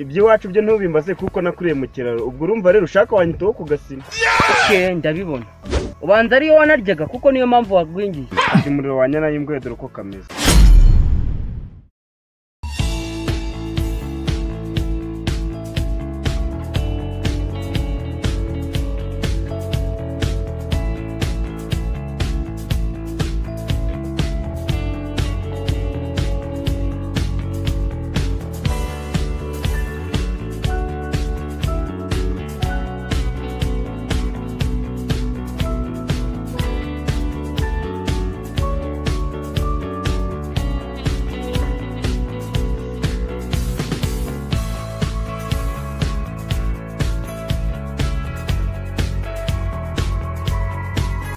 iby'iwacu byo ntubimbaze kuko nakuriye mu kiraro ubwo urumva rero ushaka wanyitaho ku gasima oke ndabibona ubanza ariyo wanaryaga kuko niyo mpamvu wagwingiye ati umuriro wa nyana y'ingwe dore uko kameze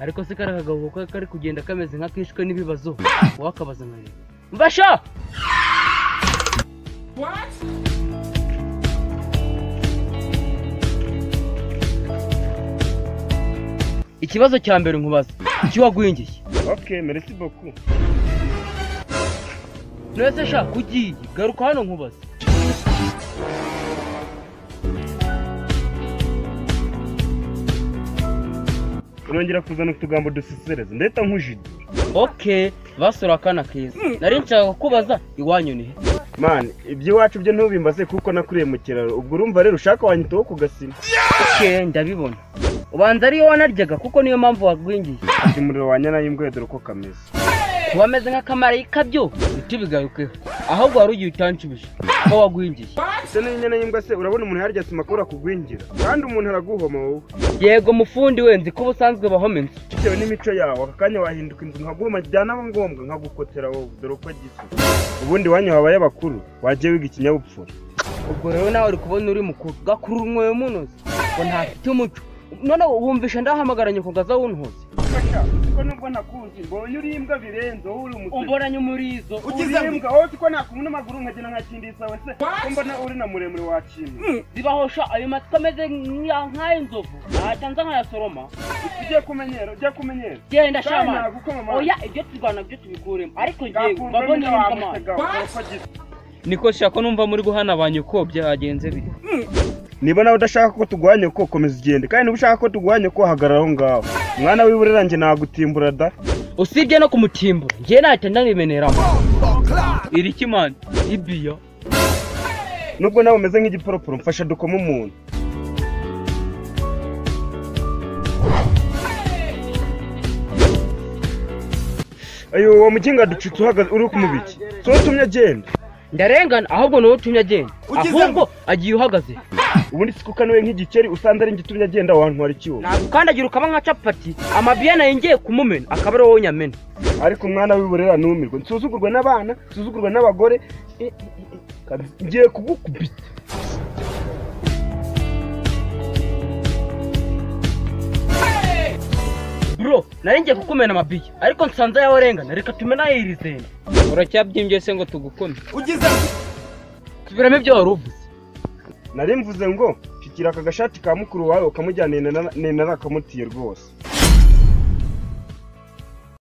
ariko se kariya kagabo ko kari kugenda kameze nk'akishwe n'ibibazo wakabaza nkareba mbasha ikibazo cya mbere nkubaza iki wagwingiye ok merci beaucoup nese sha kugiye garuka hano nkubaza urongera kuzana utugambo dusesereza ndeta nk'ujidi oke basura akana keza nari nshaka kukubaza iwanyu ni he mani iby'iwacu byo ntubimbaze kuko nakuriye mu kiraro ubwo urumva rero ushaka wanyitaho ku gasima oke ndabibona ubanza ariyo wanaryaga kuko niyo mpamvu wagwingiye ati umuriro wa nyana y'ingwe dore uko kameze kuba ameze nk'akamarayika byo ntitubigarukeho ahubwo wari ugiye utanshubije ko wagwingiye ese n'inyana y'imbwa se urabona umuntu yarya atuma akora kugwingira kandi umuntu araguhoma wowe yego mufundi we nzi ko ubusanzwe bahoma inzu bitewe n'imico yawe aka kanya wahinduka inzu nkaguhoma byanaba ngombwa nkagukotera wowe dore uko agisa ubundi wanyu habaye abakuru wagiye wiga ikinyabupfura ubwo rero nawe uri kubona uri mukuru gakurura umwoyo munoze ngo ntafite umuco noneho wumvisha ndahamagaranye ku gaza wuntuze fasha ko nubwo nakunze mbonye uri imbwa birenze wowe uri umusore umboranye umurizo ugize imbwa wowe uzi ko nakubona amaguru nkagenda nkakindisa we se ko mbona uri na muremure wakintu zibahosha ayo matwi ameze nk'ay'inzovu ntatanza nkayasoroma ugiye kumenyera ugiye kumenyera Kandi genda shamana nagukoma amashyi. oya ibyo turwana byo tubikuremo ariko ngewe Gakunze babone n'ibyo nk'amaso wamusiga, dore uko agisa. niko shako numva muri guhana ba nyoko byagenze bite niba nawe udashaka ko tugwanya ko komeza ugende kandi niba ushaka ko tugwanya ko hagarara aho ngaho mwana w'ibure nanjye nagutimbura da usibye no kumutimba njye nahita ndabimeneramo iri kimana ibiya nubwo nawe umeze nk'igiporoporo mfasha dukoma umuntu ayo uwo mukinga ducitse uhagaze uri kumubiki si wowe utumye agenda ndarengana ahubwo niwe utumye agenda ahubwo agiye uhagaze ubundi si kuko nawe nk'igikeri usanze ari njye utumye agenda wantwara ikiwo nagukandagira ukaba nka capati amabiya nayo ngiye kumumena akaba ariwo nyamena ariko umwana w'iburera ntumirwe nsuzugurwe n'abana nsuzugurwe n'abagore e, e, e, kabi- ngiye kugukubita bro nari ngiye kukumena amabiya ariko nsanze yawe arengana reka tumena irizenda uracyabyimbye se ngo tugukome tubiramo ibyo wari uvuze nari mvuze ngo shikira aka gashati ka mukuru wawe ukamujyana nena nena akamutiye rwose